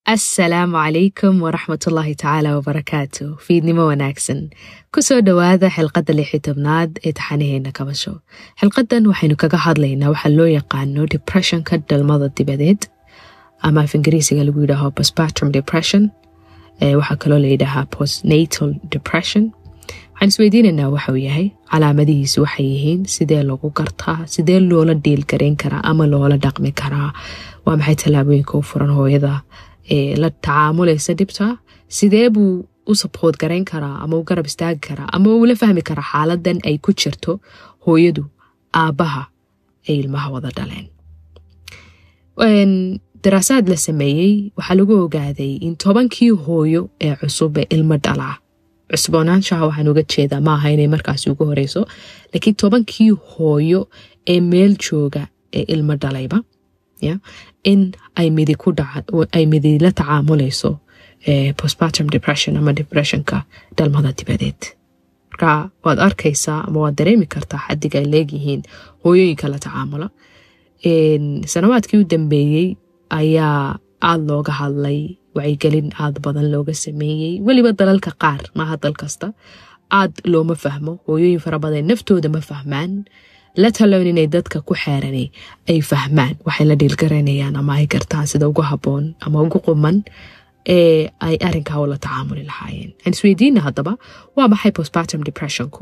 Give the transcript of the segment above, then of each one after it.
asalaamu calaykum waraxmatullaahi tacaala wabarakaatu fiidnimo wanaagsan kusoo dhowaada xilqadda lixi tobnaad ee taxanaheena kabasho xilqadan waxaynu kaga hadlaynaa waxaa loo yaqaano depressionka dhalmada dibadeed ama af ingiriisiga lagu yidhaaho postpartum depression waxaa kaloo la yidhaahaa postnatal depression waxaan isweydiinaynaa waxauu yahay calaamadihiisu waxay yihiin sidee lagu gartaa sidee loola dhiilgarayn karaa ama loola dhaqmi karaa waa maxay tallaabooyinka u furan hooyada ee la tacaamulaysa dhibta sidee buu u sabqood garayn karaa ama u garab istaagi karaa ama ula fahmi karaa xaaladan ay ku jirto hooyadu aabbaha ay ilmaha wada dhaleen daraasaad la sameeyey waxaa lagu ogaaday in tobankii hooyo ee cusub ee ilmo dhalaa cusboonaanshaha waxaan uga jeedaa maaha inay markaasi ugu horeyso laakiin tobankii hooyo ee meel jooga ee ilmo dhalayba in ay midi ku ay midi la tacaamulayso postpartum depression ama depressionka dhalmada dibadeed marka waad arkaysaa ama waad dareemi kartaa xadiga ay leegyihiin hooyooyinka la tacaamula sanawaadkii u dambeeyey ayaa aada looga hadlay wacyigelin aada badan looga sameeyey weliba dalalka qaar maaha dal kasta aad looma fahmo hooyooyin fara badan naftooda ma fahmaan la taloon inay dadka ku xeeranay ay fahmaan waxay la dhiilgaraynayaan ama ay gartaan sida ugu haboon ama ugu quman ee ay arinkaa ula tacaamuli lahaayeen aan isweydiina haddaba waa maxay postpartum depressionku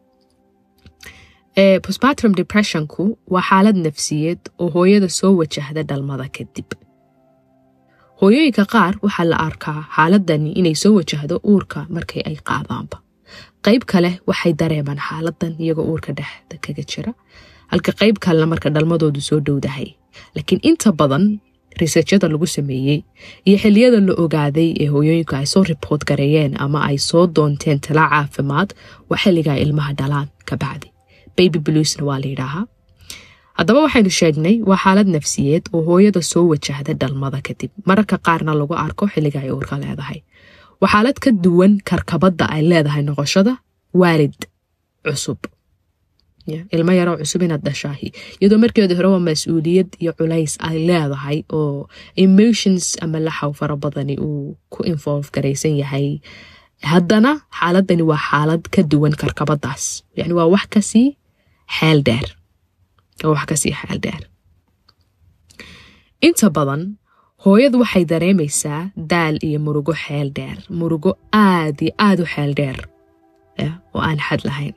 postpartum depressionku waa xaalad nafsiyeed oo hooyada soo wajahda dhalmada kadib hooyooyinka qaar waxaa la arkaa xaaladani inay soo wajahdo uurka markay ay qaadaanba qayb kale waxay dareemaan xaaladan iyagoo uurka dhexda kaga jira halka qayb kalena marka dhalmadoodu soo dhowdahay laakiin inta badan riseejyada lagu sameeyey iyo xiliyada la ogaaday ee hooyooyinku ay soo riboort gareeyeen ama ay soo doonteen talaa caafimaad waa xilligaa ilmaha dhalaan kabacdi baby bluesna waa la yidhaahaa haddaba waxaynu sheegnay waa xaalad nafsiyeed oo hooyada soo wajahda dhalmada kadib mararka qaarna lagu arko xilliga ay uurka leedahay waa xaalad ka duwan karkabadda ay leedahay noqoshada waalid cusub ilmo yaroo cusub inaad dhashaahi iyadoo markeeda hore waa mas-uuliyad iyo culays ay leedahay oo emotions ama laxaw fara badani uu ku involve garaysan yahay haddana xaaladani waa xaalad ka duwan karkabadaas yani waa wax kasii xeel dheer waa wax kasii xeel dheer inta badan hooyadu waxay dareemaysaa daal iyo murugo xeel dheer murugo aad iyo aad u xeel dheer oo aan xad lahayn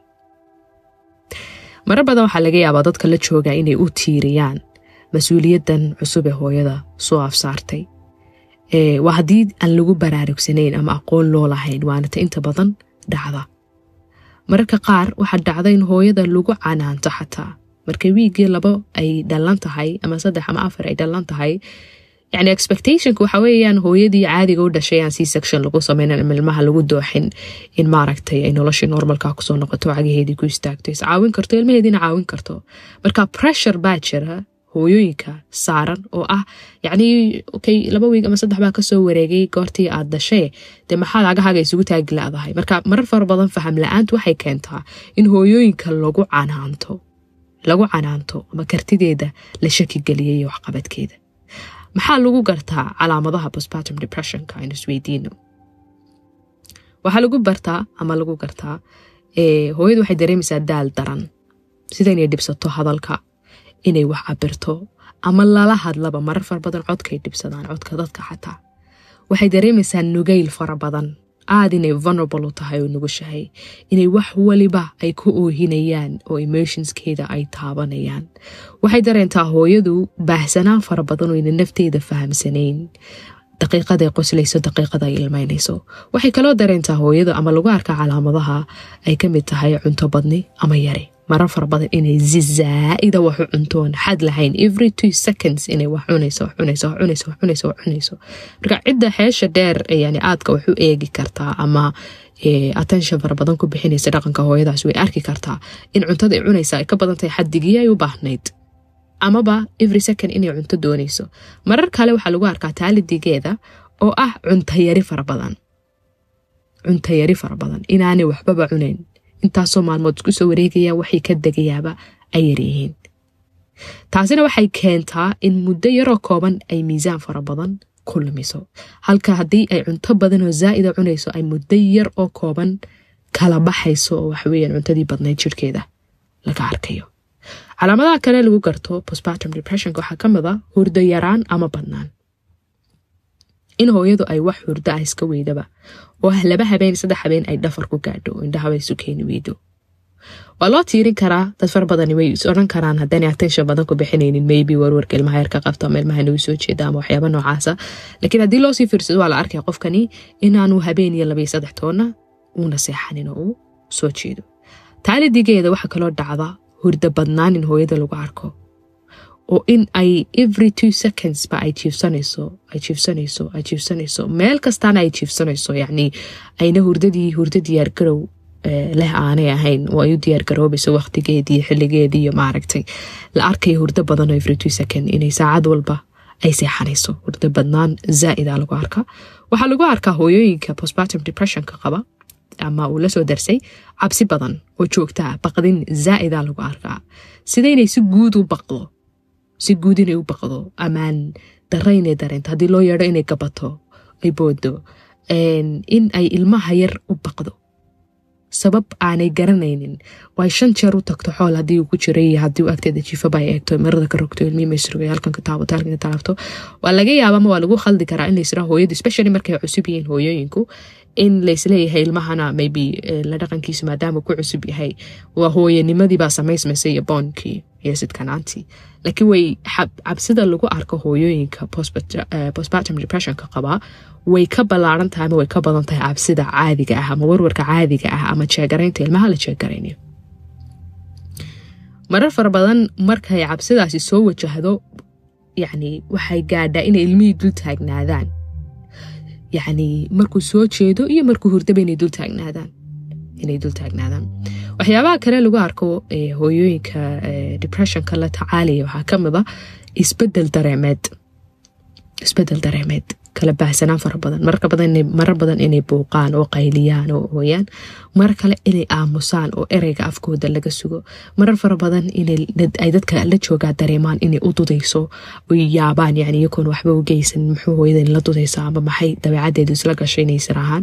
marar badan waxaa laga yaabaa dadka la jooga inay u tiiriyaan mas-uuliyaddan cusub ee hooyada soo afsaartay waa haddii aan lagu baraarugsanayn ama aqoon loo lahayn waana ta inta badan dhacda mararka qaar waxaa dhacda in hooyada lagu canaanto xataa marka wiiggii labo ay dhallan tahay ama saddex ama afar ay dhallan tahay yani expectationka waxa weeyaan hooyadii caadiga u dhashay aan c section lagu sameynan ama ilmaha lagu dooxin in maaragtay ay noloshii normalka kusoo noqoto cagaheedii ku istaagto is caawin karto ilmaheediina caawin karto marka pressure baa jira hooyooyinka saaran oo ah yacni okay laba wiig ama saddex baa kasoo wareegay goortii aad dhashee dee maxaad cagahaaga isugu taagi la-dahay marka marar fara badan faham la-aantu waxay keentaa in hooyooyinka lagu canaanto lagu canaanto ama kartideeda la shaki geliyay iyo waxqabadkeeda maxaa lagu gartaa calaamadaha postpartum depressionka aynu isweydiino waxaa lagu bartaa ama lagu gartaa hooyadu waxay dareemaysaa daal daran sida inay dhibsato hadalka inay wax cabirto ama lala hadlaba marar fara badan codkay dhibsadaan codka dadka xataa waxay dareemaysaa nugayl fara badan aad inay vulnerable u tahay oo nugushahay inay wax waliba ay ku oohinayaan oo emotionskeeda ay taabanayaan waxay dareentaa hooyadu baahsanaan fara badan oo ina nafteeda fahamsanayn daqiiqaday qoslayso daqiiqada ay ilmaynayso waxay kaloo dareentaa hooyada ama lagu arkaa calaamadaha ay ka mid tahay cunto badni ama yari marar fara badan inay zizaa-ida waxu cuntoon xad lahayn every two seconds inay wax cunayso wax cunayso wax cunayso wax cunayso wax cunayso marka cidda xeesha dheer yani aadka wax u eegi kartaa ama attention fara badan ku bixinaysa dhaqanka hooyadaas way arki kartaa in cuntada ay cunaysa ay ka badan tahay xadigii ay u baahnayd amaba every second inay cunto doonayso marar kale waxaa lagu arkaa taalidigeeda oo ah cuntayari fara badan cuntayari fara badan inaanay waxbaba cunayn intaasoo maalmood isku soo wareegayaan waxay ka degayaaba ay yaryihiin taasina waxay keentaa in muddo yaroo kooban ay miisaan fara badan ku lumiso halka haddii ay cunto badan oo zaa'ida cunayso ay muddo yar oo kooban kala baxayso oo waxaweyaan cuntadii badnayd jirhkeeda laga arkayo calaamadaha kale lagu garto postpartum depressionka waxaa ka mid a hurdo yaraan ama badnaan in hooyadu ay wax hurdo ah iska weydaba oo laba habeen saddex habeen ay dhafar ku gaadho oo indhahaba isu keeni weydo waa loo tiirin karaa dad far badani way is odhan karaan haddaanay attention badan ku bixinaynin maybe warwarka ilmaha yar ka qabto ama ilmaha nagu soo jeeda ama waxyaaba noocaasa laakiin haddii loosii fiirsado waa la arkaya qofkani inaanu habeen iyo labayo saddex toonna uuna seexanin oo uu soo jeedo taalidigeeda waxaa kaloo dhacda hurda badnaan in hooyada lagu arko oo in ay every two seconds ba ay jiifsanayso ay jiifsanayso ay jiifsanayso meel kastaana ay jiifsanayso yacni ayna hurdadii hurda diyaargarow leh aanay ahayn oo ay u diyaargaroobayso waqtigeedii xiligeedii iyo maaragtay la arkayo hurdo badan oo every two second inay saacad walba ay seexanayso hurdo badnaan zaa'ida lagu arkaa waxaa lagu arkaa hooyooyinka postpartum depressionka qaba ama uu lasoo darsay cabsi badan oo joogtaa baqdin zaa'ida lagu arkaa sida inay si guud u baqdo si guud inay u baqdo amaan dara inay dareento haddii loo yeedho inay gabato ay boodo in ay ilmaha yar u baqdo sabab aanay garanaynin way shan jeer u tagto xool haddii uu ku jiray iyo haddii uu agteeda jiifaba ay eegto marada ka rogto ilmihii maysrogay halkan ka taabato halkan ka taabto waa laga yaaba ama waa lagu khaldi karaa in laysraa hooyadu especially markay cusub yihiin hooyooyinku in laysleeyahay ilmahana maybe la dhaqankiisu maadaama ku cusub yahay waa hooyanimadii baa samaysmaysay iyo boonkii iyo sidkanaantii laakiin way cabsida lagu arko hooyooyinka postpartum depressionka qabaa way ka ballaaran tahay ama way ka badan tahay cabsida caadiga ah ama warwarka caadiga ah ama jeegaraynta ilmaha la jeegaraynayo marar fara badan markay cabsidaasi soo wajahdo yacni waxay gaadhaa inay ilmihii dul taagnaadaan yacni markuu soo jeedo iyo markuu hurdaba inay dul taagnaadaan inay dul taagnaadaan waxyaabaha kale lagu arko hooyooyinka depressionka la tacaalaya waxaa ka mid a isbedel dareemeed isbedel dareemeed kala baahsanaan fara badan marka badan marar badan inay buuqaan oo qayliyaan oo hooyaan mar kale inay aamusaan oo ereyga afkooda laga sugo marar fara badan inay dadka la joogaa dareemaan inay u dudayso oy yaabaan yani iyakoon waxba u geysan muxuu hooyadan la dudaysa ama maxay dabeecadeedu isla gashay inay siraahaan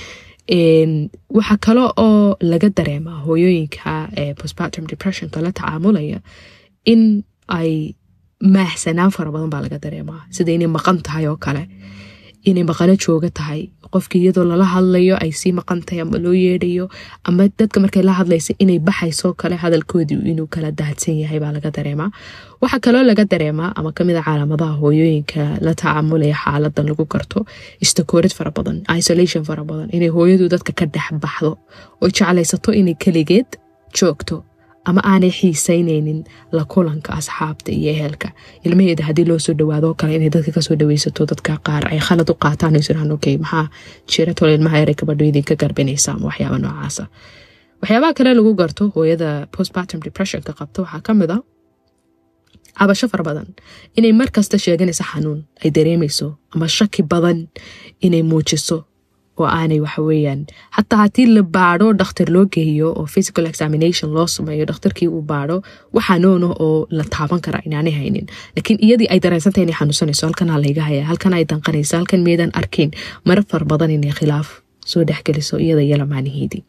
waxaa kale oo laga dareemaa hooyooyinka postpartum depressionka la tacaamulaya in ay maahsanaan fara badan baa laga dareemaa sida inay maqan tahay oo kale inay maqano jooga tahay qofkii iyadoo lala hadlayo ay sii maqan tahay ama loo yeedhayo ama dadka markay la hadlaysa inay baxaysoo kale hadalkoodii inuu kala daadsan yahay baa laga dareemaa waxaa kaloo laga dareemaa ama kamid a calaamadaha hooyooyinka la tacaamulaya xaaladan lagu garto istakoorid fara badan isolation fara badan inay hooyadu dadka ka dhex baxdo oo jeclaysato inay keligeed joogto ama aanay xiisaynaynin la kulanka asxaabta iyo ehelka ilmaheeda haddii loo soo dhawaado kale inay dadka kasoo dhaweysato dadka qaar ay khalad u qaataan isiraan okay maxaa jira tolo ilmaha yaray gabadho idinka garbinaysa ama waxyaaba noocaasa waxyaabaha kale lagu garto hooyada postpartum depressionka qabta waxaa ka mid a cabasho fara badan inay mar kasta sheeganayso xanuun ay dareemayso ama shaki badan inay muujiso oo aanay waxaweyaan xataa haddii la baadho dhakhtar loo geeyo oo physical examination loo sameeyo dhakhtarkii uu baadho waxaa noona oo la taaban kara inaanay haynin laakiin iyadii ay dareensantahay inay xanuunsanayso halkanaa layga haya halkan ay danqanayso halkan meedaan arkayn marar fara badan inay khilaaf soo dhexgeliso iyada iyo lamaaniheedii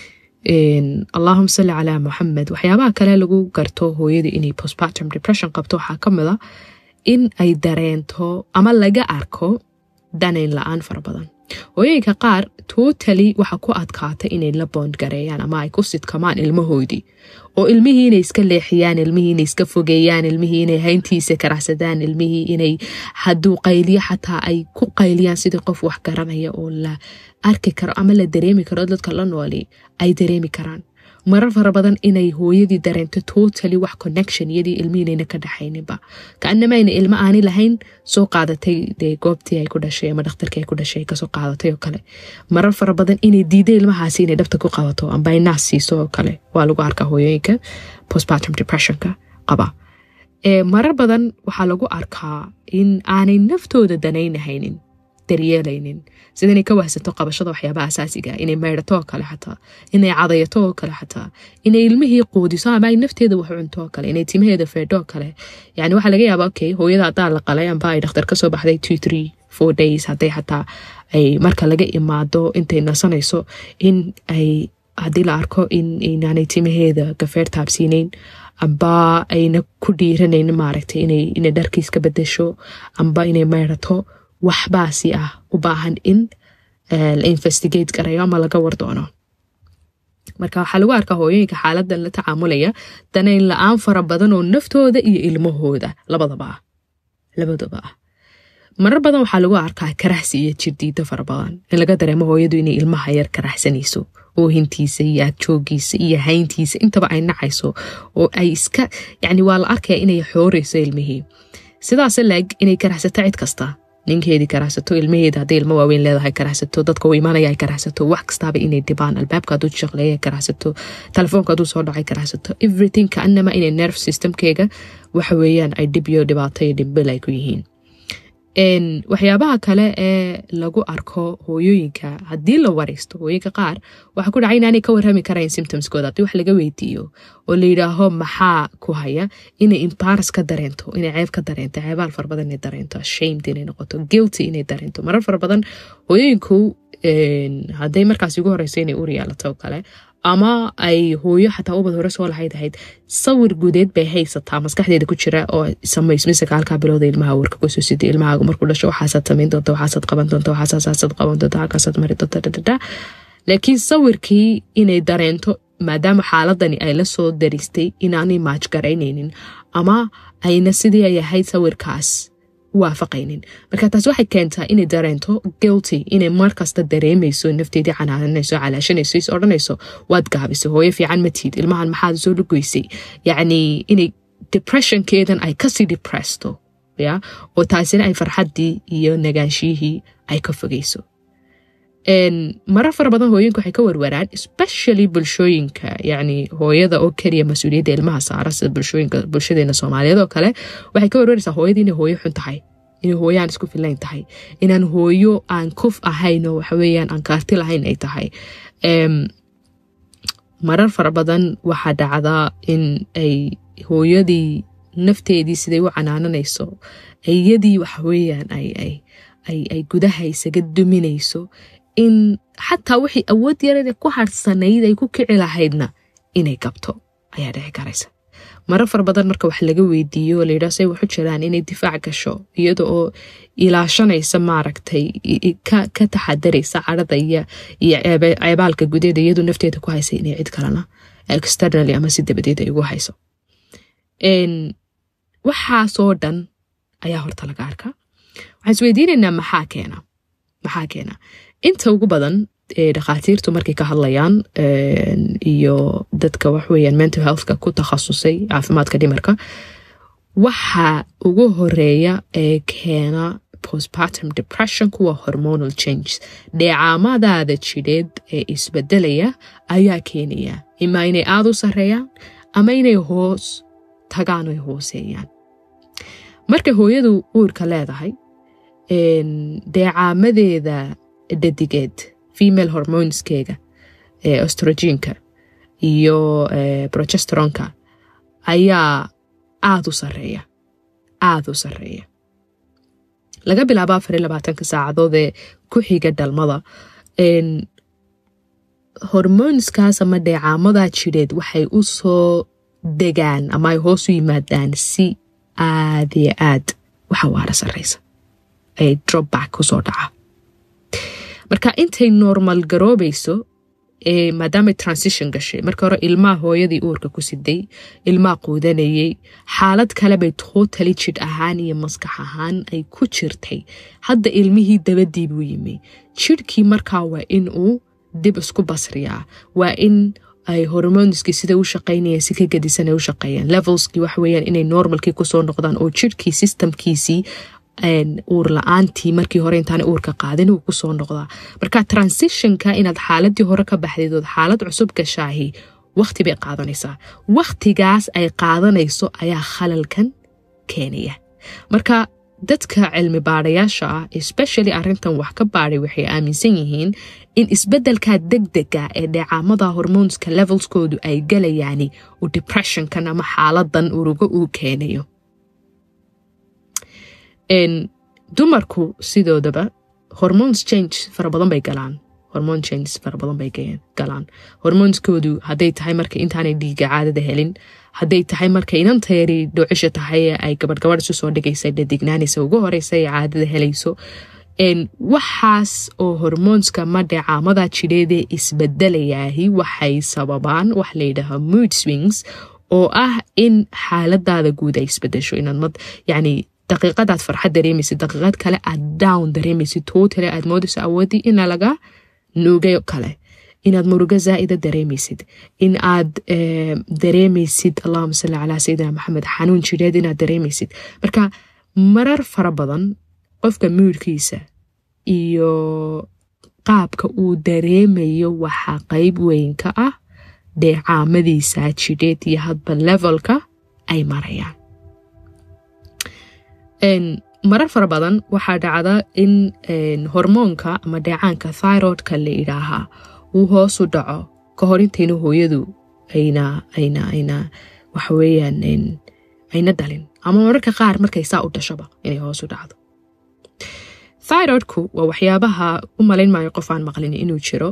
allahuma salli calaa muxamed waxyaabaha kale lagu garto hooyada inay postpartum depression qabto waxaa ka mid a in ay dareento ama laga arko danayn la-aan fara badan hooyooyinka qaar totally waxa ku adkaata inay la boond gareeyaan ama ay ku sidkamaan ilmahoodii oo ilmihii inay iska leexiyaan ilmihii inay iska fogeeyaan ilmihii inay hayntiisa karacsadaan ilmihii inay hadduu qayliyo xataa ay ku qayliyaan sidii qof wax garanaya oo la arki karo ama la dareemi karo dadka la nooli ay dareemi karaan marar fara badan inay hooyadii dareento totally wax connection iyadii ilmihiinayna ka dhexayninba kaanamayna ilmo aani lahayn soo qaadatay dee goobtii ay ku dhashay ama dhakhtarkii ay ku dhashay kasoo qaadatay oo kale marar fara badan inay diiday ilmahaasi inay dhabta ku qabato amba ay naas siiso oo kale waa lagu arkaa hooyooyinka postpartum depressionka qaba marar badan waxaa lagu arkaa in aanay naftooda danaynahaynin daryeelaynin sida inay ka wahsato qabashada waxyaabaha asaasiga inay maydhato oo kale xataa inay cadayato oo kale xataa inay ilmihii quudiso ama ay nafteeda wax cunto oo kale inay timaheeda feedho oo kale yani waxaa laga yaaba okay hooyada haddaa la qalay amba ay dhakhtar kasoo baxday two three four days hadday xataa ay marka laga imaado intay nasanayso in ay haddii la arko in inaanay timaheeda gafeer taabsiinayn amba ayna ku dhiiranayn maaragtay inay inay dharkiis ka bedesho amba inay meydhato waxbaasi ah u baahan in la investigate garayo ama laga war doono marka waxaa lagu arkaa hooyooyinka xaaladan la tacaamulaya danayn la-aan fara badan oo naftooda iyo ilmahooda labadaba ah labadaba ah marar badan waxaa lagu arkaa karaxsi iyo jirdiida fara badan in laga dareemo hooyadu inay ilmaha yar karaxsanayso oohintiisa iyo agjoogiisa iyo hayntiisa intaba ay nacayso oo ay iska yani waa la arkaya inay xoorayso ilmihii sidaas laeg inay karaxsato cid kasta ninkeedii karaxsato ilmaheeda hadday ilmo waaweyn leedahay karaxsato dadka u imaanaya ay karaxsato wax kastaaba inay dhibaan albaabka hadduu shaqleeya karaxsato telefoonka hadduu soo dhacay karaxsato everything kaanama inay nerve systemkeega waxa weeyaan ay dhib iyo dhibaato iyo dhibbil ay ku yihiin waxyaabaha kale ee lagu arko hooyooyinka haddii la waraysto hooyinka qaar waxaa ku dhacay inaanay ka warrami karayn symptomskooda haddii wax laga weydiiyo oo la yidhaaho maxaa ku haya inay embaras ka dareento inay ceeb ka dareento ceebaal fara badan inay dareento ashamed inay noqoto guilty inay dareento marar fara badan hooyooyinku hadday markaas ugu horeyso inay ur yeelato oo kale ama ay hooyo xataa ubad hore soo lahayd ahayd sawir gudeed bay haysataa maskaxdeeda ku jira oo samaysmisaka halkaa bilowda ilmaha warka kusoo sida ilmahaagu markuu dhasho waxaasaad samayn doonta waxaasaad qaban doonta waxaasaad qaban doonta halkaasaad mari doonta dhadhadha laakiin sawirkii inay dareento maadaama xaaladani ay la soo daristay inaanay maaj garaynaynin ama ayna sidii ay ahayd sawirkaas waafaqaynin marka taas waxay keentaa inay dareento guilty inay markasta dareemayso nafteedii canaananayso calaashanayso is odhanayso waad gaabisay hooyo fiican matiid ilmahan maxaad soo lugoysay yacni inay depressionkeedan ay kasii depressto ya oo taasina ay farxaddii iyo nagaanshiyihii ay ka fogeyso marar fara badan hooyinku waxay ka warwaraan especially bulshooyinka yacni hooyada oo keliya mas-uuliyadda ilmaha saara sida bulshooyinka bulshadeena soomaaliyeed oo kale waxay ka warwaraysaa hooyadii inay hooyo xun tahay inay hooyo aan isku filayn tahay inaan hooyo aan kuf ahayn oo waxaweeyaan aan kaarti lahayn ay tahay marar fara badan waxaa dhacdaa in ay hooyadii nafteedii siday u canaananayso iyadii waxaweeyaan ay gudaha isaga duminayso in xataa wixii awood yarada ku harsanayd ay ku kici lahaydna inay gabto ayaa dhici karaysa marar fara badan marka wax laga weydiiyo oo layidhaha say waxu jiraan inay difaac gasho iyada oo ilaashanaysa maaragtay ka taxadaraysa cadhada iyo iyo ceebaalka gudeeda iyadoo nafteeda ku haysa inay cid kalena externally ama si dabadeed ay ugu hayso waxaasoo dhan ayaa horta laga arkaa waxaan isweydiinaynaa maxaa keena maxaa keena inta ugu badan dhakhaatiirtu markay ka hadlayaan iyo dadka waxweeyaan mental healthka ku takhasusay caafimaadka dhimarka waxa ugu horeeya ee keena postpartum depression kuwa hormonal changes dheecaamadaada jidheed ee isbedelaya ayaa keenaya imaa inay aada u sareeyaan ama inay hoos tagaan oy hooseeyaan marka hooyadu uurka leedahay deecaamadeeda dhadigeed female hormoneskeega ee ostrogenka iyo progesteronka ayaa aada u sareeya aada u sareeya laga bilaabo afar iyo labaatanka saacadood ee ku xiga dhalmada hormoneskaas ama dheecaamadaa jidheed waxay u soo degaan ama ay hoos u yimaadaan si aada iyo aad waxa waara sareysa ay dropback kusoo dhaca marka intay normal garoobayso maadaamay transition gashay marka hore ilmaha hooyadii uurka ku siday ilmaha quudanayay xaalad kalebay tootali jidh ahaan iyo maskax ahaan ay ku jirtay hadda ilmihii dabadii buu yimi jidhkii markaa waa in uu dib isku basriyaa waa in ay hormoneskii sida u shaqaynayeen si ka gadisan ay u shaqeeyaan levelskii waxa weeyaan inay normalkii kusoo noqdaan oo jidhkii systemkiisii uur la-aantii markii hore intaana uurka qaadin uu kusoo noqdaa marka transitionka inaad xaaladii hore ka baxdeed ood xaalad cusub gashaahi waqti bay qaadanaysaa waqtigaas ay qaadanayso ayaa khalalkan keenaya marka dadka cilmi baadayaasha ah especially arintan wax ka baaday waxay aaminsan yihiin in isbedelka degdega ee dheecaamada hormoneska levelskoodu ay galayaani uu depressionkan ama xaaladan urugo uu keenayo dumarku sidoodaba hormones change fara badan bay galaan hormone changes fara badan bay galaan hormoneskoodu hadday tahay marka intaanay dhiiga caadada helin hadday tahay marka inantayari dhoocisha tahay ay gabadh gabadh isu soo dhigaysa dhadignaanaysa ugu horeysa ay caadada helayso waxaas oo hormoonska madhecaamada jidheedee isbedelayaahi waxay sababaan wax layidhaaha mood swings oo ah in xaaladaada guud ay isbedesho inaad yani daqiiqadaad farxad dareemaysid daqiiqad kale aad down dareemaysid tootale aad moodayso awoodii ina laga nuugay kale inaad murugo zaa'ida dareemaysid in aad dareemaysid allahuma salli calaa sayidina maxamed xanuun jidheed inaad dareemaysid marka marar fara badan qofka muudkiisa iyo qaabka uu dareemayo waxaa qeyb weyn ka ah dheecaamadiisa jidheed iyo hadba levelka ay marayaan marar fara badan waxaa dhacda in hormoonka ama dheecaanka thyroidka la idhaahaa uu hoosu dhaco ka hor intayna hooyadu ayna ayna ayna waxaweyaan ayna dhalin ama mararka qaar markay saa u dhashaba inay hoosu dhacdo thyroidku waa waxyaabaha u malayn maayo qof aan maqlin inuu jiro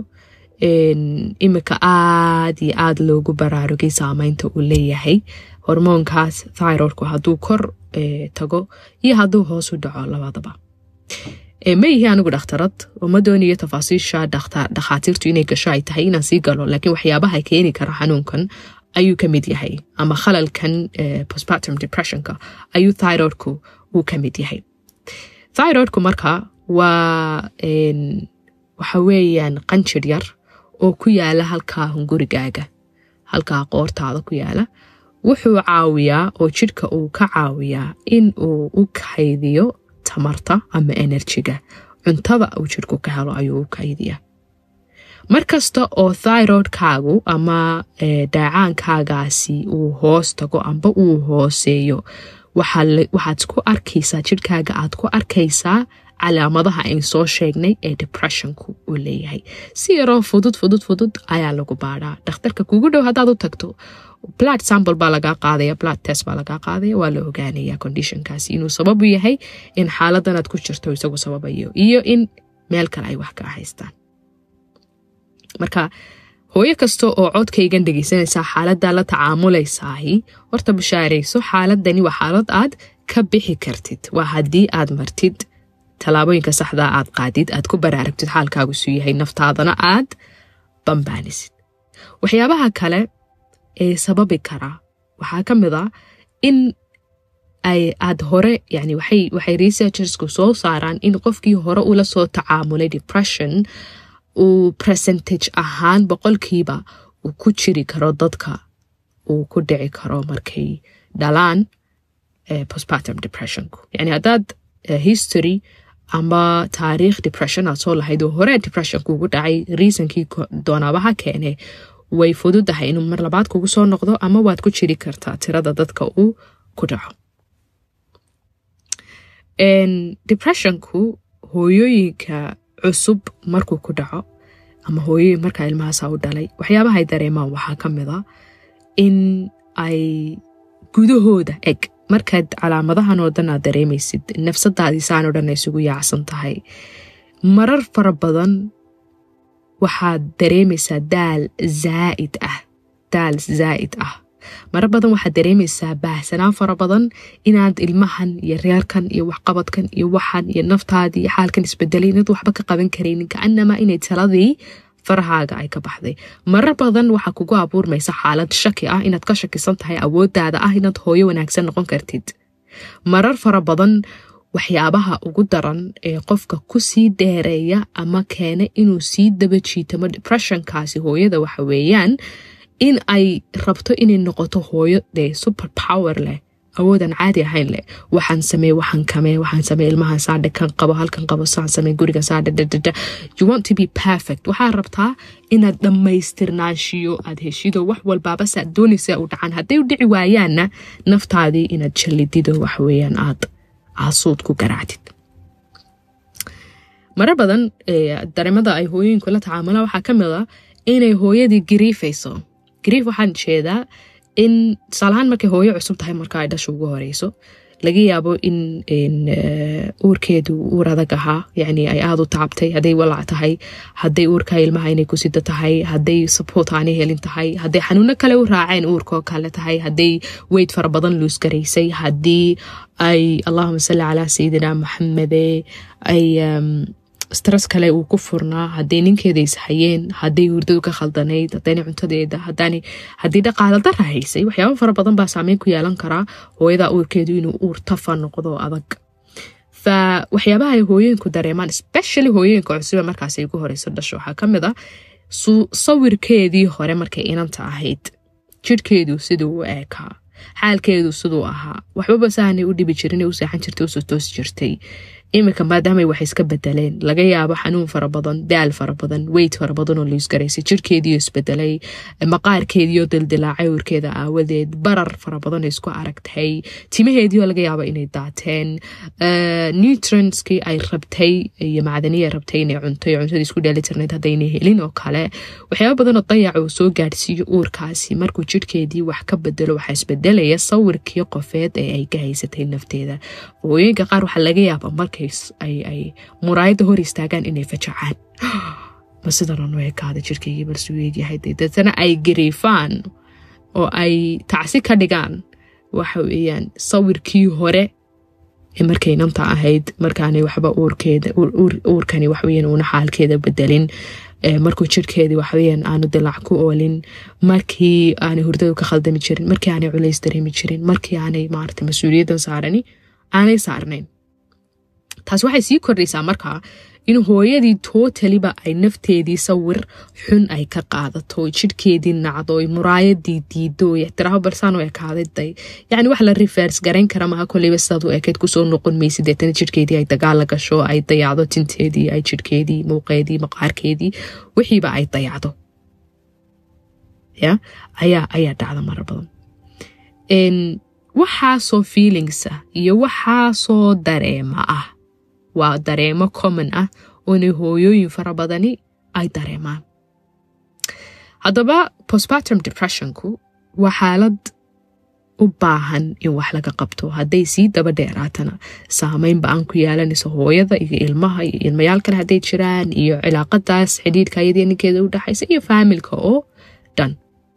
imika aad iyo aad loogu baraarugay saameynta uu leeyahay hormoonkaas thyroidku hadduu kor tago iyo hadduu hoos u dhaco labadaba ma yihi anigu dhakhtarad oo ma doonayo tafaasiisha dhakhaatiirtu inay gasho ay tahay inaan sii galo laakiin waxyaabaha keeni kara xanuunkan ayuu ka mid yahay ama khalalkan postpartum depressionka ayuu thyroidku uu ka mid yahay thyroidku marka waa waxa weeyaan qanjir yar oo ku yaala halkaa hungurigaaga halkaa qoortaada ku yaala wuxuu caawiyaa oo jidhka uu ka caawiyaa in uu u kaydiyo tamarta ama enerjiga cuntada uu jidhku ka helo ayuu u kaydiyaa markasta oo thyroidkaagu ama dhaacaankaagaasi uu hoos tago amba uu hooseeyo waxaad ku arkaysaa jidhkaaga aad ku arkaysaa calaamadaha ayn soo sheegnay ee depressionku uu leeyahay si yaroo fudud fudud fudud ayaa lagu baadhaa dhakhtarka kugu dhow haddaad u tagto blood sample baa lagaa qaadaya blood test baa lagaa qaadaya waa la ogaanaya conditionkaasi inuu sababu yahay in xaaladan aad ku jirto isagu sababayo iyo in meel kale ay wax kaa haystaan marka hooyo kasta oo codkaygan dhegaysanaysaa xaaladdaa la tacaamulaysahi horta bashaarayso xaaladani waa xaalad aad ka bixi kartid waa haddii aad martid tallaabooyinka saxdaa aad qaadid aad ku baraaragtid xaalkaagu suu yahay naftaadana aad bambaanisid waxyaabaha kale ee sababi karaa waxaa ka mid a in ay aad hore yani waxay waxay researchersku soo saaraan in qofkii hore ula soo tacaamulay depression uu percentage ahaan boqolkiiba uu ku jiri karo dadka uu ku dhici karo markay dhalaan postpartum depressionku yani haddaad history ama taariikh depression aad soo lahayd oo hore depression kugu dhacay reasonkii doonaabaha keene way fududahay inuu mar labaad kugu soo noqdo ama waad ku jiri kartaa tirada dadka uu ku dhaco depressionku hooyooyinka cusub markuu ku dhaco ama hooyooyin markaa ilmahaasa u dhalay waxyaabahay dareemaan waxaa ka mid a in ay gudahooda eg markaad calaamadahan oo dhan aad dareemaysid nafsadaadiisaan oo dhan ay isugu yaacsan tahay marar fara badan waxaad dareemaysaa daal zaa'id ah daal zaa'id ah marar badan waxaad dareemaysaa baahsanaan fara badan inaad ilmahan iyo reerkan iyo waxqabadkan iyo waxan iyo naftaadii iyo xaalkan isbedelay inaad waxba ka qaban karaynin kaanamaa inay taladii farahaaga ay ka baxday marar badan waxaa kugu abuurmaysa xaalad shaki ah inaad ka shakisan tahay awooddaada ah inaad hooyo wanaagsan noqon kartid marar fara badan waxyaabaha ugu daran ee qofka ku sii dheereeya ama keena inuu sii daba jiitamo depressionkaasi hooyada waxa weeyaan in ay rabto inay noqoto hooyo dee super power leh awoodan caadi ahayn leh waxaan samee waxaan kamee waxaan samee ilmahan saadhe kan qabo halkan qabo saan samee guriga saadhe dadada you want to be perfect waxaa rabtaa inaad dhammaystirnaanshiyo aad heshido wax walbaaba saad doonaysa u dhacaan hadday u dhici waayaanna naftaadii inaad jallidido waxweeyaan aad aasuud ku garaacdid marar badan dareemada ay hooyooyinku la tacaamulaan waxaa ka mid a inay hooyadii gariifayso gariif waxaan jeedaa in tusaalahaan markay hooyo cusub tahay marka ay dhasha ugu horeyso laga yaabo in uurkeedu uur adag ahaa yani ay aada u tacabtay hadday walac tahay hadday uurka ilmaha inay ku sida tahay hadday support aanay helin tahay hadday xanuuno kale u raaceen uurkoo kale tahay hadday weyd fara badan luusgaraysay haddii ay allahuma salli calaa sayidina maxamede ay stress kale uu ku furnaa hadday ninkeeda ishayeen hadday hurdadu ka khaldanayd hadayna cuntadeeda haddii dhaqaala dara haysay waxyaaba fara badan baa saameyn ku yeelan karaa hooyada uurkeedu inuu uur tafa noqdo adag fa waxyaabaha ay hooyooyinku dareemaan especially hooyooyinka cusube markaas ay ugu horeyso dhasho waxaa ka mid a sawirkeedii hore markay inanta ahayd jirhkeedu siduu u eekaa xaalkeedu siduu ahaa waxbaba sahanay u dhibi jirin u seexan jirtay usoo toosi jirtay iminka maadaamay wax iska bedeleen laga yaabo xanuun fara badan daal fara badan weyd fara badan oo liisgaraysay jirkeediio isbedelay maqaarkeediio dildilaacay uurkeeda aawadeed barar fara badan isku aragtay timaheediio laga yaabo inay daateen nutrentskii ay rabtay iyo macdaniya rabtay inay cuntay cuntadii isku dheelitirnayd haddaynay helin oo kale waxyaaba badanoo dayaca uu soo gaadhsiiyo uurkaasi markuu jirhkeedii wax ka bedelo waxaa isbedelaya sawirkii qofeed ee ay ka haysatay nafteeda hooyooyinka qaar waxaa laga yaaba marka ay muraayadda hor istaagaan inay fajacaan ma sidanoo nu ekaada jirkaygii balsuu eegyahay deetana ay gariifaan oo ay tacsi ka dhigaan waxa weeyaan sawirkii hore ee markay nanta ahayd markaanay waxba uurkeeda uurkani waxweyan uuna xaalkeeda bedelin markuu jirkeedii waxweyan aanu dilaac ku oolin markii aanay hurdadu ka khaldami jirin markii aanay culays dareemi jirin markii aanay maarata mas-uuliyaddan saarani aanay saarnayn taas waxay sii kordhaysaa markaa in hooyadii tootaliba ay nafteedii sawir xun ay ka qaadato jirhkeedii nacdo muraayadii diido ixtiraafo balsaan u ekaaday yani wax la rivers garayn kara maha koleyba sidaad u ekeyd kusoo noqon maysid deetana jirhkeedii ay dagaala gasho ay dayacdo tinteedii ay jirhkeedii muuqeedii maqaarkeedii wixiiba ay dayacdo ya ayaa ayaa dhacda mara badan waxaasoo feelingsa iyo waxaasoo dareema ah waa dareemo common ah oona hooyooyin fara badani ay dareemaan haddaba postpartum depressionku waa xaalad u baahan in wax laga qabto hadday sii daba dheeraatana saameyn ba-aan ku yeelanayso hooyada iyo ilmaha iyo ilmayaal kale hadday jiraan iyo cilaaqadaas xidhiidhka ayadii ninkeeda u dhexaysa iyo faamilka oo dhan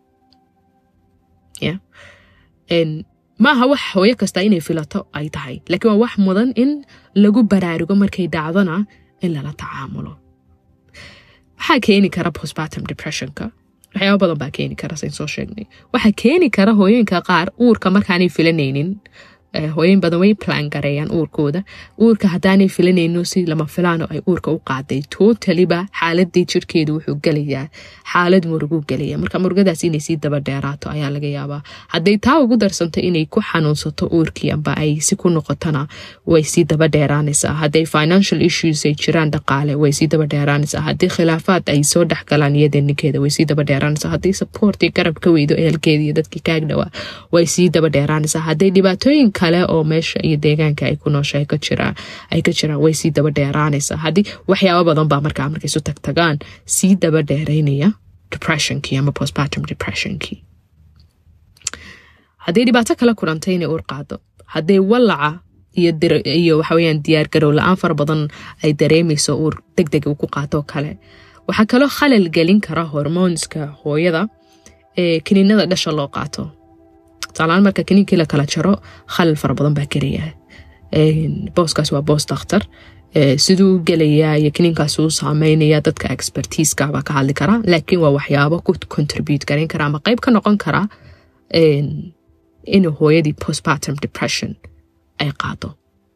maaha wax hooyo kasta inay filato ay tahay laakiin waa wax mudan in lagu baraarugo markay dhacdona in lala tacaamulo waxaa keeni kara postpartum depressionka waxyaaba badan baa keeni kara sayn soo sheegnay waxaa keeni kara hooyooyinka qaar uurka markaanay filanaynin hooyoyin badan way plan gareeyaan uurkooda uurka haddaanay filanayno si lama filaano ay uurka u qaaday tootaliba xaaladii jirkeedu wuxuu gelayaa xaalad muruguu gelaya marka murugadaas inay sii daba dheeraato ayaa laga yaabaa hadday taa ugu darsanto inay ku xanuunsato uurkii amba ay si ku noqotona way sii daba dheeraanaysaa hadday financial issues ay jiraan dhaqaale way sii daba dheeraanaysaa haddii khilaafaad ay soo dhexgalaan iyada ninkeeda way sii daba dheeraanaysaa haddii supportii garab ka weydo ehelkeeda iyo dadkii kaag dhawaa way sii daba dheeraanaysaa hadday dhibaatooyin kale oo meesha iyo deegaanka ay ku noosha ay ka jiraan way sii daba dheeraanaysaa haddii waxyaaba badan baa markaa markay isu tagtagaan sii daba dheeraynaya depressionkii ama postpartum depressionkii hadday dhibaato kala kulantay inay uur qaado hadday walaca iyo waxaweyaan diyaar garow la-aan fara badan ay dareemayso uur deg deg uu ku qaatoo kale waxaa kaloo khalal gelin kara hormoonska hooyada ee kiniinada dhasha loo qaato tusaalahaan marka kiniinkii la kala jaro khalal fara badan baa gelaya booskaas waa boos dakhtar siduu gelayaa iyo kiniinkaas uu saameynaya dadka expertiiska baa ka hadli karaa laakiin waa waxyaabo ku contribute garayn kara ama qeyb ka noqon kara in hooyadii postpartum depression ay qaado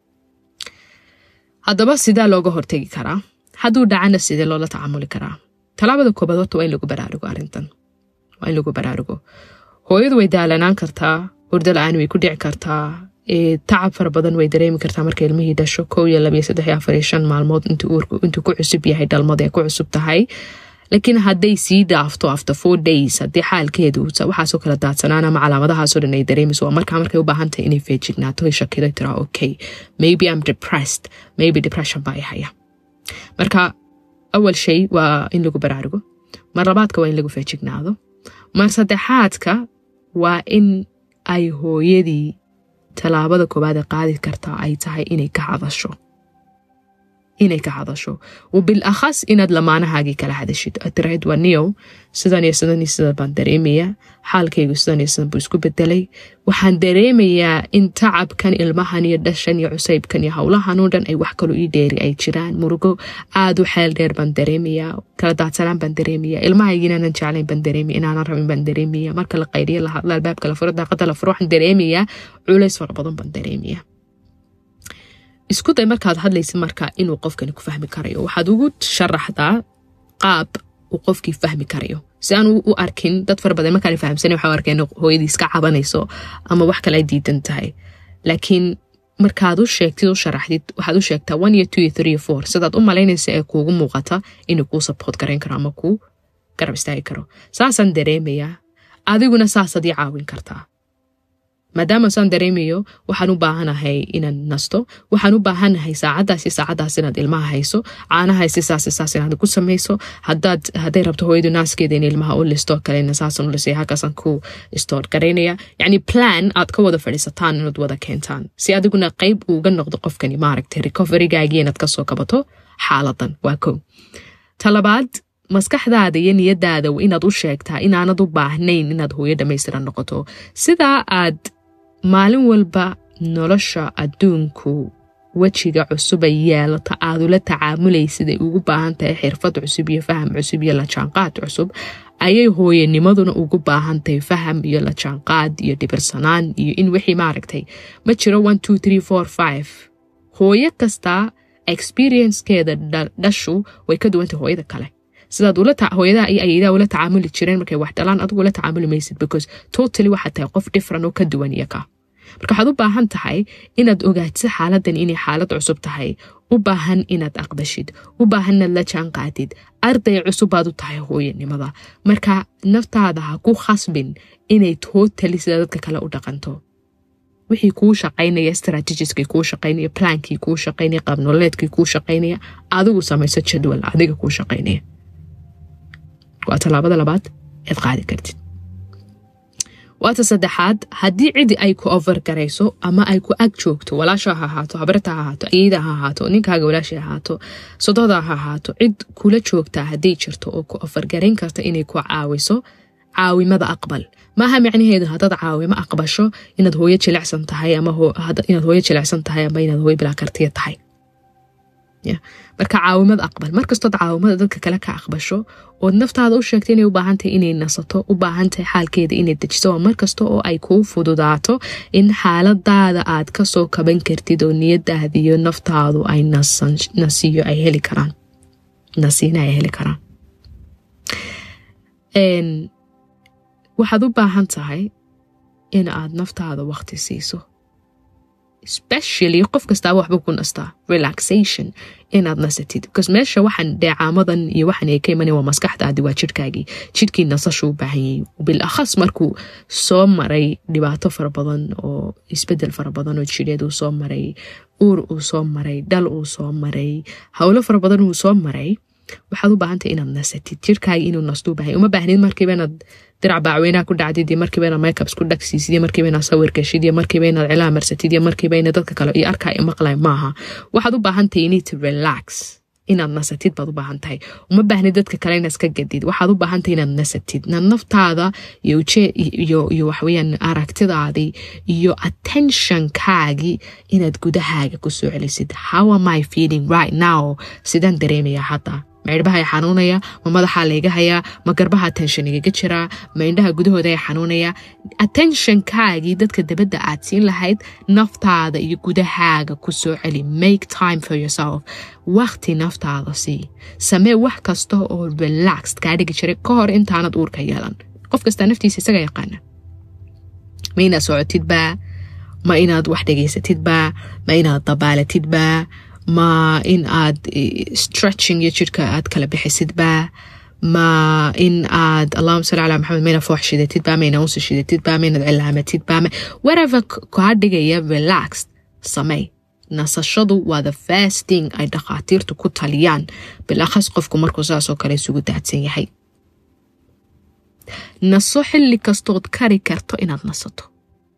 haddaba sidaa looga hortegi karaa hadduu dhacana sidee loola tacaamuli karaa talaabada koobaad horta waa in lagu baraarugo arrintan waa in lagu baraarugo hooyadu way daalanaan kartaa hurdo la-aan way ku dhici kartaa tacab fara badan way dareemi kartaa marka ilmihii dhasho kow iyo labiyo saddex iyo afar iyo shan maalmood intuu ku cusub yahay dhalmada ee ku cusub tahay laakiin hadday sii dhaafto after four days haddii xaalkeedu waxaasoo kala daadsanaan ama calaamadahaasoo dhan ay dareemayso waa markaa markay u baahan tahay inay feejignaato ay shakido tiraa okay maybe I'm depressed maybe depression baa i haya marka awal shay waa in lagu baraarugo mar labaadka waa in lagu feejignaado mar saddexaadka waa in ay hooyadii tallaabada koowaad ee qaadi kartaa ay tahay inay ka hadasho inay ka hadasho wabil akhas inaad lamaanahaagii kala hadashid aad tirahayd waa niyow sidan iyo sidan iyo sidan baan dareemayaa xaalkaygu sidan iyo sidan buu isku bedelay waxaan dareemayaa in tacabkan ilmahan iyo dhashan iyo cusaybkan iyo howlahan oo dhan ay wax kaloo ii dheeri ay jiraan murugo aada u xeel dheer baan dareemayaa kala daadsanaan baan dareemayaa ilmahaygi inaanan jeclayn baan dareemaya inaanan rabin baan dareemaya marka la qayriyo la hadla albaabka la furo daaqada la furo waxaan dareemayaa culays fara badan baan dareemayaa isku day markaad hadlaysa marka inuu qofkani ku fahmi karayo waxaad ugu sharaxdaa qaab uu qofkii fahmi karayo si aan u arkin dad fara badan markaan fahamsana waxa arkeen hooyadii iska cabanayso ama wax kale ay diidan tahay laakiin markaad u sheegtid u sharaxdid waxaad u sheegtaa one iyo two iyo three iyo four sidaad u malaynaysa ee kuugu muuqata inuu kuu support garayn karo ama kuu garab istaagi karo saasaan dareemayaa adiguna saasaad ii caawin kartaa maadaama saan dareemayo waxaan u baahanahay inaan nasto waxaan u baahanahay saacadaasi saacadaas inaad ilmaha hayso caanahaasi saas saas inaad ku samayso hadaad hadday rabto hooyadu naaskeeda in ilmaha u listo kalena saasan u lisay halkaasaan ku stoor garaynaya yacni plan aad ka wada fadhiisataan inaad wada keentaan si adiguna qayb uuga noqdo qofkani maaragtay recoverygaagii inaad kasoo kabato xaaladan waa kow talabaad maskaxdaada iyo niyadaada inaad u sheegtaa inaanad u baahnayn inaad hooyo dhamaystiran noqoto sidaa aad maalin walba nolosha adduunku wejiga cusub ay yeelata aad ula tacaamulaysid ay ugu baahan tahay xirfad cusub iyo faham cusub iyo lajaanqaad cusub ayay hooyanimaduna ugu baahan tahay faham iyo lajaanqaad iyo dhibirsanaan iyo in wixii maaragtay ma jiro one two three four five hooyo kasta experiencekeeda dhashu way ka duwantay hooyada kale sidaad hooyadaha iyo ayadaa ula tacaamuli jireen markay wax dhalaan adigu ula tacaamuli maysid because totally waxaad tahay qof different oo ka duwan iyo ka marka waxaad u baahan tahay inaad ogaatid xaaladan inay xaalad cusub tahay u baahan inaad aqbashid u baahan inaad la jaan qaadid arday cusubbaad u tahay hooyanimada marka naftaada ha ku khasbin inay totally sida dadka kale u dhaqanto wixii kuu shaqaynaya strategiskii kuu shaqaynaya plankii kuu shaqaynaya qaabnoleedkii kuu shaqaynaya adigu samayso jadwal adiga kuu shaqaynaya waa tallaabada labaad ead qaadi kartid waata saddexaad haddii cidi ay ku overgarayso ama ay ku ag joogto walaasha ha ahaato habarta ha ahaato ayeyda ha ahaato ninkaaga walaasha ha ahaato sododa ha ahaato cid kula joogtaa hadday jirto oo ku overgarayn karta inay ku caawiso caawimada aqbal maaha micnaheedu haddaad caawimo aqbasho inaad hooyo jilicsan tahay ama inaad hooyo jilicsan tahay ama inaad hooyo bilaa kartiya tahay marka caawimad aqbal markastood caawimada dadka kale ka aqbasho ood naftaada u sheegta inay u baahantahay inay nasato u baahantahay xaalkeeda inay dejiso waa markasta oo ay kuu fududaato in xaaladaada aad kasoo kaban kartid oo niyadaada iyo naftaadu ay nasiyo ay heli karaan nasiina ay heli karaan waxaad u baahan tahay in aad naftaada waqti siiso especially qof kastaaba waxba ku nastaa relaxation inaad nasatid because meesha waxaan dheecaamadan iyo waxaan ay ka imanaya waa maskaxdaadi waa jidhkaagii jidhkii nasashu u baahanyay bil akhas markuu soo maray dhibaato fara badan oo isbedel fara badan oo jidheed uu soo maray uur uu soo maray dhal uu soo maray howlo fara badan uu soo maray waxaad u baahantay inaad nasatid jirkaagi inuu nasto u baahanya uma baahnid markiiba inaad dirac baacweynaha ku dhacdid iyo markiiba inaad makeups ku dhagsiisid iyo markiiba inaad sawir gashid iyo markiiba inaad cilaha marsatid iyo markiiba ina dadka kale iyo arkaa i maqlay maaha waxaad u baahantahay you need to relax inaad nasatid baad u baahan tahay uma baahnid dadka kale inaad iska gadid waxaad u baahantahay inaad nasatid inaad naftaada iyo uje iyo iyo waxweyaan aragtidaadii iyo attentionkaagii inaad gudahaaga ku soo celisid how am I feeling right now sidaan dareemaya hadda ma cirbaha xanuunaya ma madaxaa layga hayaa ma garbaha tension igaga jiraa ma indhaha gudahooda ay xanuunaya attentionkaagii dadka dabadda aad siin lahayd naftaada iyo gudahaaga ku soo celi make time for yourself waqti naftaada sii samee wax kasta oo relaxed kaa dhigi jiray ka hor intaanad uurka yeelan qof kastaa naftiisa isaga yaqaana ma inaad socotidbaa ma inaad wax dhegaysatidbaa ma inaad dabaalatidbaa ma in aad stretching iyo jidhka aad kala bixisidbaa ma in aad allahuma salli calaa maxamed mayna foox shidatidbaa mayna unsi shidatidbaa maynaad cilaamatidbaa whatever kaa dhigaya relaxed samey nasashadu waa the first thing ay dhakhaatiirtu ku taliyaan bilakhas qofku markuu saasoo kale isugu daadsan yahay naso xilli kastood kari karto inaad nasato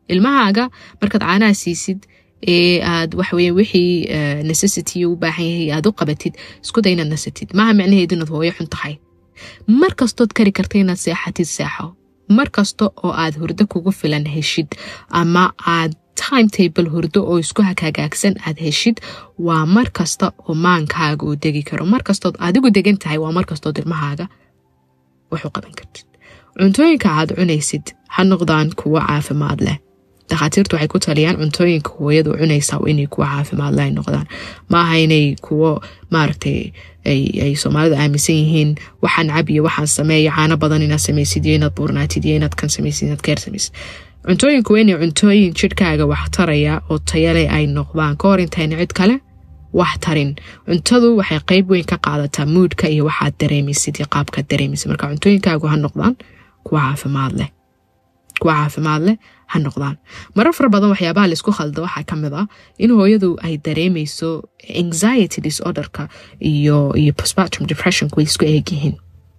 ilmahaaga markaad caanaha siisid ee aad waxweye wixii necessity u baahan yahay aad u qabatid isku day inaad nasatid maaha macnaheedu inaad hooyo xun tahay mar kastood kari karta inaad seexatid seexo mar kasta oo aad hurdo kugu filan heshid ama aad timetable hurdo oo isku hagaagsan aad heshid waa mar kasta oo maankaaga uu degi karo mar kastood adigu degan tahay waa mar kastood ilmahaaga wax u qaban kartid cuntooyinka aad cunaysid ha noqdaan kuwo caafimaad leh dakhaatiirtu waxay ku taliyaan cuntooyinka hooyadu cunaysa inay kuwo caafimaad leh ay noqdaan maaha inay kuwo maaragtay ay soomaalidu aaminsan yihiin waxaan cab iyo waxaan sameeya caano badan inaad samaysid iyo inaad buurnaatid iyo inaad kan samaysid inaad keer samaysid cuntooyinku waa inay cuntooyin jidhkaaga wax taraya oo tayale ay noqdaan ka hor intayna cid kale wax tarin cuntadu waxay qeyb weyn ka qaadataa muudka iyo waxaad dareemaysid iyo qaabkaad dareemaysid marka cuntooyinkaagu ha noqdaan kuwa caafimaad leh kuwa caafimaad leh ha noqdaan marar fara badan waxyaabaha laisku khalda waxaa ka mid ah in hooyadu ay dareemayso anxiety disorderka iyo iyo postpartum depressionku way isku eeg yihiin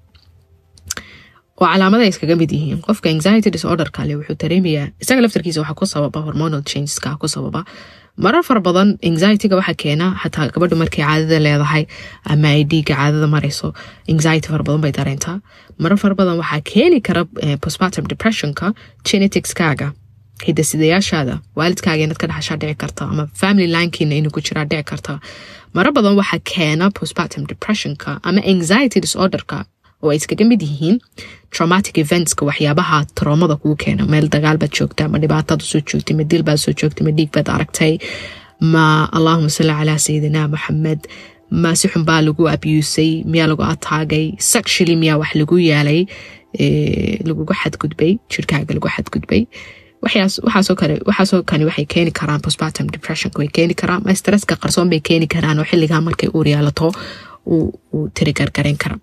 oo calaamada iskaga mid yihiin qofka anxiety disorderka le wuxuu dareemayaa isaga laftarkiisa waxaa ku sababa hormonal changeska ku sababa marar fara badan anxietyga waxaa keena xataa gabadhu markay caadada leedahay ama ay dhiiga caadada marayso anxiety fara badan bay dareentaa marar fara badan waxaa keeni kara postpartum depressionka geneticskaaga hidasidayaashaada waalidkaaga inaad ka dhaxashaa dhici karta ama family linekiina inuu ku jiraa dhici karta marar badan waxaa keena postpartum depressionka ama anxiety disorderka oo ay iskaga mid yihiin traumatic eventska waxyaabaha troomada kuu keena meel dagaal baad joogta ma dhibaataad usoo joogtay ma dil baad soo joogtay ma dhiig baad aragtay ma allahuma salli calaa sayidina maxamed ma si xun baa lagu abusay miyaa lagu ataagay sexually miyaa wax lagu yaalay lagugu xadgudbay jirkaaga lagu xadgudbay waxaasoo kale waxaasoo kani waxay keeni karaan postpartum depressionka way keeni karaan ma stresska qarsoon bay keeni karaan oo xilligaa markay uur yaalato uu tiri gargarayn kara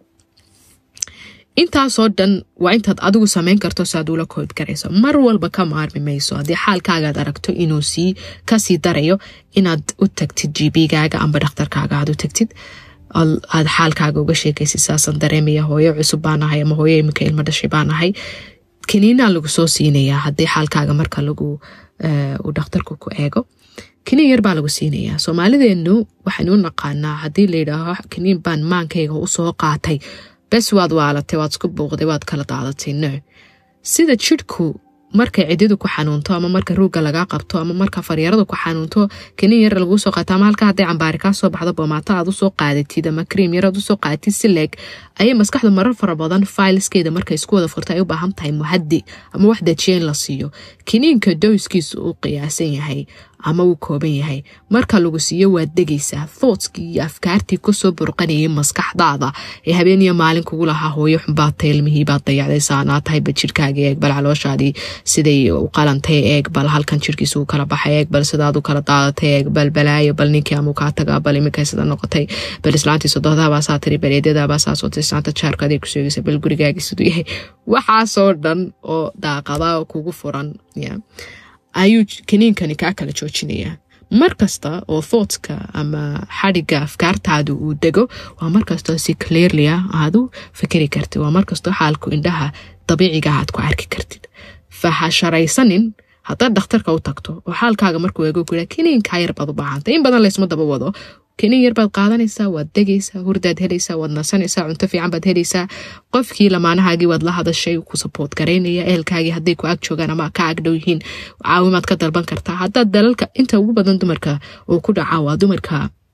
intaasoo dhan waa intaad adigu samayn karto si aad ula kood garayso mar walba ka maarmi mayso haddii xaalkaagaad aragto inuu sii kasii darayo inaad u tagtid gbgaaga amba dhakhtarkaaga aad u tagtid aad xaalkaaga uga sheekaysid saasaan dareemaya hooyo cusub baanahay ama hooyo iminka ilmo dhashay baanahay kaniinaa lagu soo siinayaa haddii xaalkaaga marka lagu uu dhakhtarku ku eego kaniin yar baa lagu siinayaa soomaalideenu waxaynu u naqaanaa haddii layidhaaho kaniin baan maankayga usoo qaatay bes waad waalatay waad isku buuqday waad kala daadatay no sida jidhku markay cididu ku xanuunto ama marka ruugga lagaa qabto ama marka faryaradu ku xanuunto kaniin yar laguu soo qaato ama halka hadday cambaari kaa soo baxdo boomaato aad usoo qaadatid ama kriim yar aad usoo qaadatid si leeg ayay maskaxdu marar fara badan failskeeda markay isku wada furta ay u baahan tahay muhadi ama wax dajiya in la siiyo kiniinka dowskiisu uu qiyaasan yahay ama uu kooban yahay marka lagu siiyo waad degaysaa thoughtskii iyo afkaartii kusoo burqanayay maskaxdaada ee habeeniyo maalin kugu lahaa hooyo xunbaadtay ilmihii baad dayacday saanaa tahayba jirhkaaga eeg bal calooshaadii siday u qalantay eeg bal halkan jirhkiisa u kala baxay eeg bal sidaad u kala daadatay eeg bal balaayo bal ninkii amuu kaa tagaa bal iminkay sida noqotay bal islaantii sodohdabaa saa tiri bal eedyadaabaa saa sootay islaanta jaarka aday ku sheegaysa bal gurigaagii siduu yahay waxaasoo dhan oo daaqada kugu furan ayuu kaniinkani kaa kala joojinayaa mar kasta oo thoughtska ama xadhigga afkaartaadu uu dego waa markastoo si clearlia aadu fikiri kartid waa markastoo xaalku indhaha dabiiciga aad ku arki kartid fahasharaysanin haddaad dhakhtarka u tagto oo xaalkaaga markuu eego ku kaniinkaa yar baad u baahantay in badan laysma daba wado kaniin yar baad qaadanaysaa waad degaysaa hurdaad helaysaa waad nasanaysaa cunto fiican baad helaysaa qofkii lamaanahaagii waad la hadashay ku saboort garaynaya ehelkaagii hadday ku ag joogaan ama ka agdhow yihiin caawimaad ka dalban kartaa haddaad dalalka inta ugu badan dumarka uu ku dhaca waa dumarka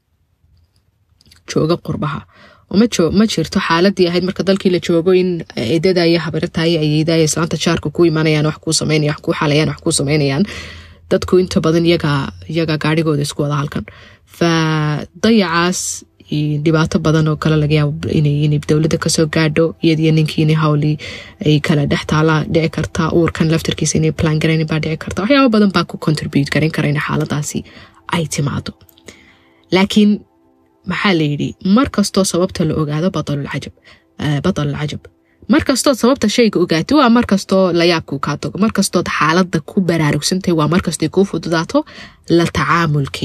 jooga qurbaha ma jirto xaaladii ahayd marka dalkii la joogo in eedada iyo habaratayo ayeydaya islaanta jaarka ku imanayaan wax kuu sameynaya wax kuu xalayaan wax kuu sameynayaan dadku inta badan iyaga gaarhigooda isku wada halkan fa dayacaas dhibaato badan oo kale laga yaabo inay dowladda kasoo gaadho iyadiyo ninkii inay hawlii ay kala dhex taala dhici kartaa uurkan laftarkiisa inay plan garayn baa dhici karta waxyaaba badan baa ku contribute garan kara in xaaladaasi ay timaado laakiin maxaa la yidhi mar kastoo sababta la ogaado badalulcajab badalulcajab mar kastood sababta shayga ogaato waa mar kastoo layaabkuu kaa tago mar kastood xaalada ku baraarugsantahay waa markastay kuu fududaato la tacaamulkeedu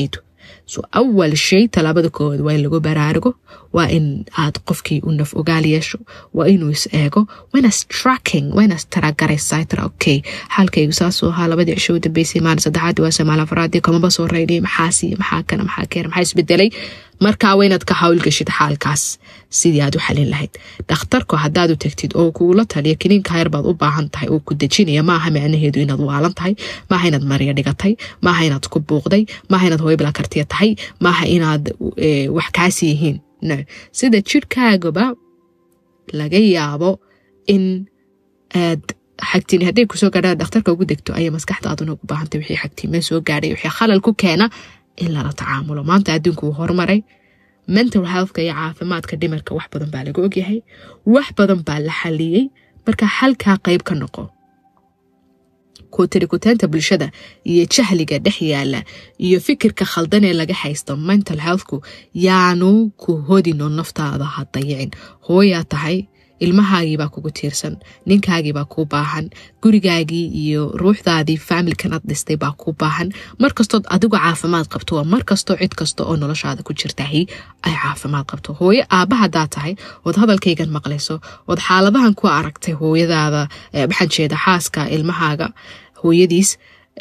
so awal shay talaabada koowaad waa in lagu baraarugo waa in aad qofkii u naf ogaal yeesho waa inuu is eego waynas tracking waynas taragaraysaa tara okay xaalkaygu saasuu ahaa labadii cisho u dambeysay maalin saddexaadii waa samaal afraadii kamaba soo raynay maxaa siiye maxaa kana maxaa keena maxaa isbedelay markaa waa inaad ka hawlgashid xaalkaas sidii aad u xalin lahayd dhakhtarku haddaad u tagtid oo kuula taliya kiniinka hayr baad u baahan tahay oo ku dejinaya maaha macnaheedu inaad waalan tahay maaha inaad marya dhigatay maaha inaad ku buuqday maaha inaad hooybala kartiya tahay maaha inaad wax kaasi yihiin no sida jidhkaagaba laga yaabo in aad xagtiin hadday kusoo gaadhaan dhakhtarka ugu degto ayay maskaxdaaduna ugu baahantay wixii xagtiima soo gaadhay wixii khalal ku keena in lala tacaamulo maanta adduunku wuu horumaray mental healthka iyo caafimaadka dhimarka wax badan baa laga ogyahay wax badan baa la xaliyey marka xalkaa qayb ka noqo kutirikutaanta bulshada iyo jahliga dhex yaala iyo fikirka khaldan ee laga haysto mental healthku yaanu ku hodino naftaada ha dayicin hooyaa tahay ilmahaagiibaa kugu tiirsan ninkaagiibaa kuu baahan gurigaagii iyo ruuxdaadii faamilkan ad dhistay baa kuu baahan markastood adigu caafimaad qabto waa markastoo cid kasta oo noloshaada ku jirtahi ay caafimaad qabto hooyo aabba hadaa tahay ood hadalkaygan maqlayso ood xaaladahan ku aragtay hooyadaada maxaan jeeda xaaska ilmahaaga hooyadiis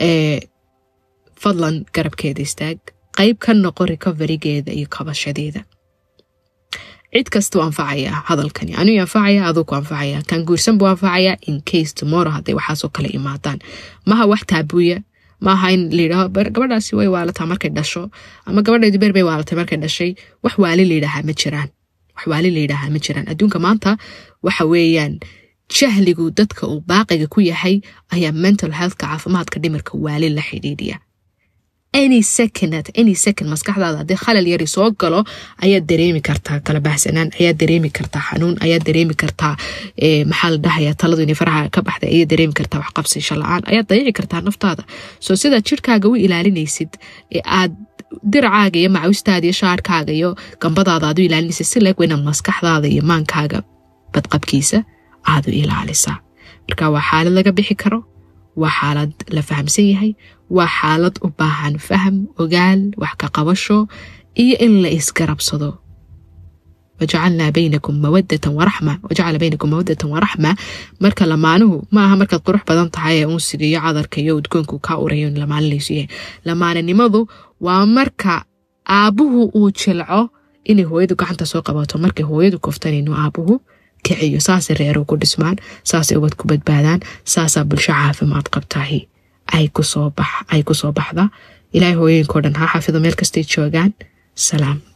fadlan garabkeeda istaag qayb ka noqo recoverygeeda iyo kabashadeeda cid kastuu anfacayaa hadalkani anuu anfacaya aduu ku anfacaya kan guursan buu anfacayaa in case tomorrow hadday waxaasoo kale imaadaan maha wax taabuuya maaha in layidhaaho gabadhaasi way waalataa markay dhasho ama gabadheedi beer bay waalatay markay dhashay wax waali layidhaahaa ma jiraan wax waali layidhaahaa ma jiraan adduunka maanta waxa weeyaan jahligu dadka uu baaqiga ku yahay ayaa mental healthka caafimaadka dhimirka waali la xidhiidhiya any second at any second maskaxdaada haddii khalal yari soo galo ayaad dareemi kartaa kala baxsanaan ayaad dareemi kartaa xanuun ayaad dareemi kartaa maxaa la dhahaya taladu inay faraha ka baxday ayaad dareemi kartaa wax qabsasho la-aan ayaad dayici kartaa naftaada soo sidaad jirhkaaga u ilaalinaysid ee aad diracaaga iyo macawistaada iyo shaarkaaga iyo gambadaada aad u ilaalinaysid si leeg inaad maskaxdaada iyo maankaaga badqabkiisa aad u ilaalisaa marka waa xaalad laga bixi karo waa xaalad la fahamsan yahay waa xaalad u baahan faham ogaal wax ka qabasho iyo in la isgarabsado wajacalnaa baynakum mawadatan waraxma wajacala baynakum mawadatan waraxma marka lamaanuhu ma aha markaad qurux badan tahay ee unsiga iyo cadarka iyo udgoonku kaa urayo in lamaaninaysu yahay lamaananimadu waa marka aabbuhu uu jilco inay hooyadu gacanta soo qabato markay hooyadu koftanayno aabuhu kiciyo saasay reeru ku dhismaan saasay ubad ku badbaadaan saasaa bulsho caafimaad qabtahi ay kusoo baxda ilaahay hooyooyinkao dhan ha xafido meel kastay joogaan salaam